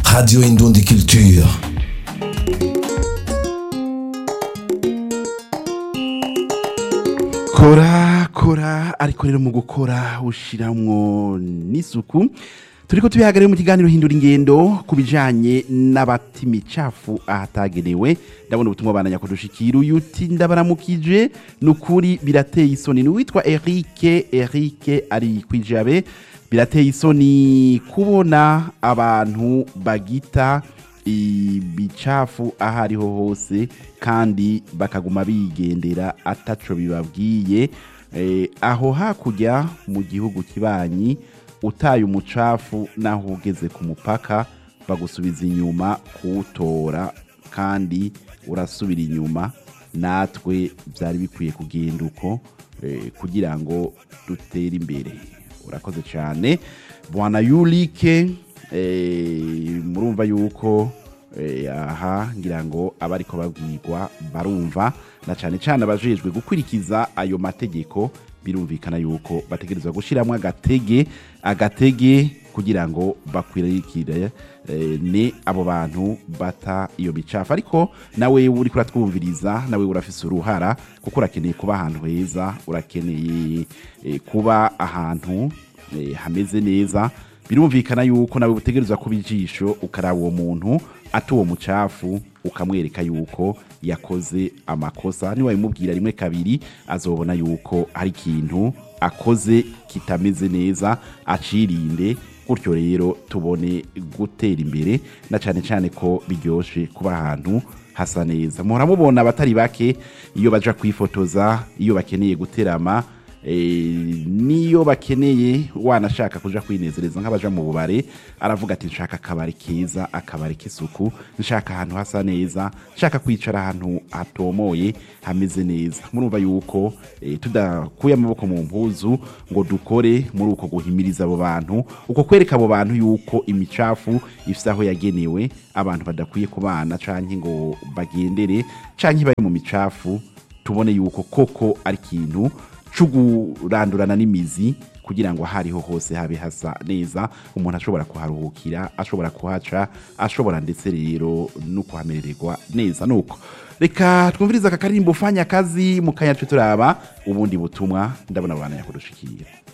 Radio Indundi Culture. kora kora ariko rero mu gukora ushiramwo n'isuku turiko tubihagarare mu kiganiro hindura ingendo ku bijanye n'abata imicafu ahatagenewe ndabona ubutumwa bananya kudushikira uyu uti ndabaramukije ni ukuri birateye isoni ni uwitwa erike erike ari kwijabe birateye isoni kubona abantu bagita ibicafu aho ariho hose kandi bakaguma bigendera ataco bibabwiye Eh, aho hakurya mu gihugu kibanyi utaye umucafu naho ugeze ku mupaka bagusubiza inyuma kuwutora kandi urasubira inyuma natwe byari bikwiye kugenda uko eh, kugira ngo dutere imbere urakoze cyane bwana yurike eh, murumva yuko eh, aha ngira ngo abariko babwirwa barumva na cyane cyane abajejwe gukurikiza ayo mategeko birumvikana yuko bategerezwa gushyiramo agatege agatege kugira ngo bakwirikire eh, ne abo bantu bata iyo micafu ariko nawe uri kuratwumviriza nawe urafise uruhara kuko urakeneye kuba ahantu heza urakeneye eh, kuba ahantu eh, hameze neza birumvikana yuko nawe utegerezwa kuba ijisho ukaraba uwo muntu ata uwo mucafu ukamwereka yuko yakoze amakosa niwabimubwira rimwe kabiri azobona yuko hari ikintu akoze kitameze neza acirinde gutyo rero tubone gutera imbere na cyane cyane ko biryoshe kuba ahantu hasa neza muhora mubona abatari bake iyo baja kwifotoza iyo bakeneye guterama eh, niyo bakeneye wanashaka kuja kwinezereza nk'abaja mu bubare aravuga ati nshaka akabari keza akabari k'isuku nshaka ahantu hasa neza nshaka kwicara ahantu hatomoye hameze neza murumva yuko eh, tudakuye amaboko mu mpuzu ngo dukore muri uko guhimiriza abo bantu uko kwereka abo bantu yuko imicafu ifise aho yagenewe abantu badakwiye kubana canke ngo bagendere canke bari mu micafu tubone yuko koko ari ikintu cugurandurana n'imizi kugira ngo ahariho hose habe hasa neza umuntu ashobora kuharuhukira ashobora kuhaca ashobora ndetse rero no kuhamerererwa neza nuko reka twumvirize aka karirimbo fanya kazi mu kanya twe turaba ubundi butumwa ndabona abantu yakudushikira